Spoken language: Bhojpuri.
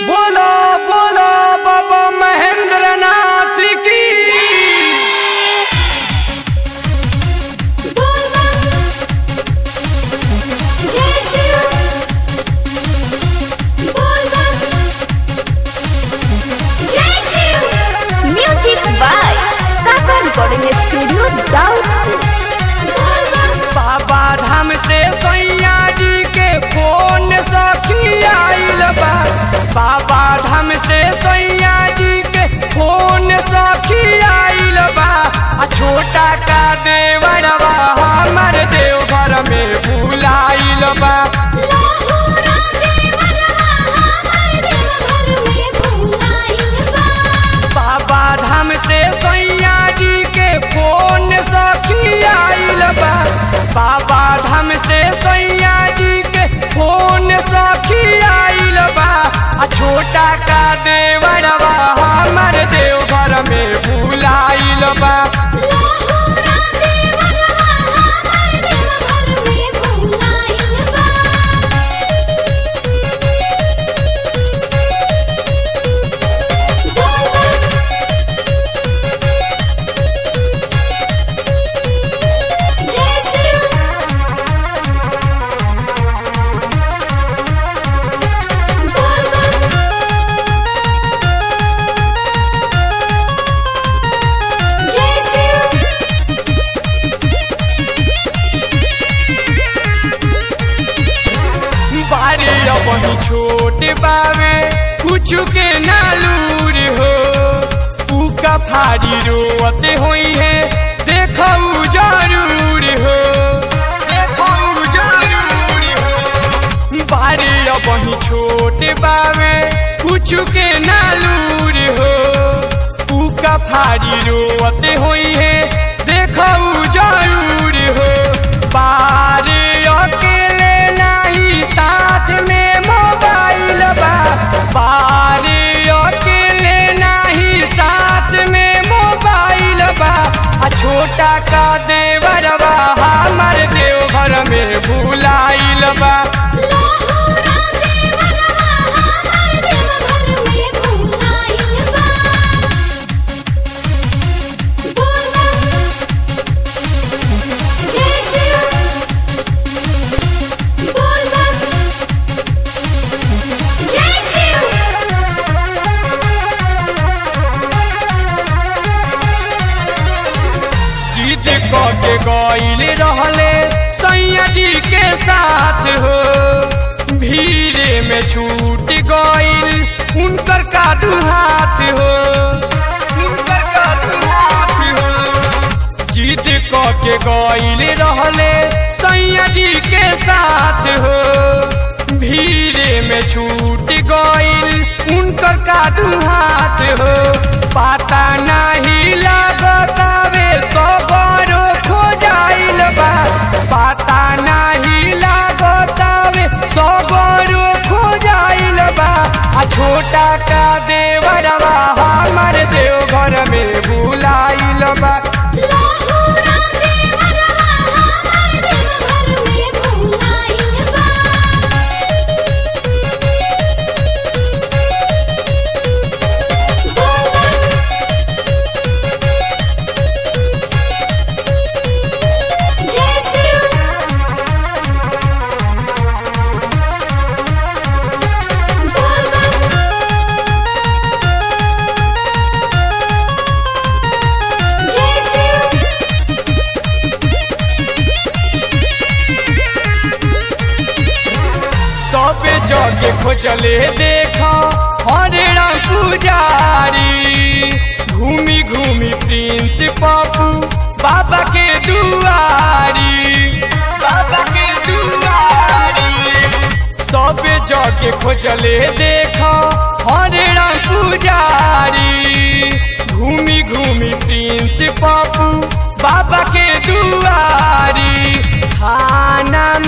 बोलो बोलो बाबा महेंद्र नाथ की music by Kaka recording studio Daudpur Baba Dham से सैया जी के फोन सखी आइल बा बाबा धाम से सैया जी के फोन सखी आइल बा आ छोटा का देवरवा हमर देवघर में भूलाइल बा बाबा धाम से सैया जी के फोन सखी आइल बा बाबा धाम से सैया जी के फोन सखी आइल बा आ छोटा का देवरवा हमर देवघर में भूलाइल बा बारी अब छोट बावे कुछ के नालूर हो उका फाड़ी रोते होई है देखऊ जरूर हो देखऊ जरूर हो बारी अब छोट बावे कुछ के नालूर हो उका फाड़ी रोते होई है देखऊ जरूर हो बारे अकेले नहीं साथ में मोबाइल बा बारे अकेले नहीं साथ में मोबाइल बा आ छोटा का देवरवा हमर देवघर में भूलाइल बा जीत क के गईल रहले सैया जी के साथ हो भीड़े में छूट गईल उनकर कादू हाथ हो उनकर कादू हाथ हो जीत क के गईल रहले सैया जी के साथ हो भीड़े में छूट गईल उनकर कादू हाथ हो पता नहीं लगतावे सबरो खो जाइल बा पता नहीं लगतावे सबरो खो जाइल बा आ छोटा का देवरवा हमर देवघर में भूलाइल बा सब जगे खोजले देखा हरे राम पुजारी घूमी घूमी प्रिंस पापू बाबा के दुआरी बाबा के दुआरी सब जगे खोजले देखा हरे राम पुजारी घूमी घूमी प्रिंस पापू बाबा के दुआरी खाना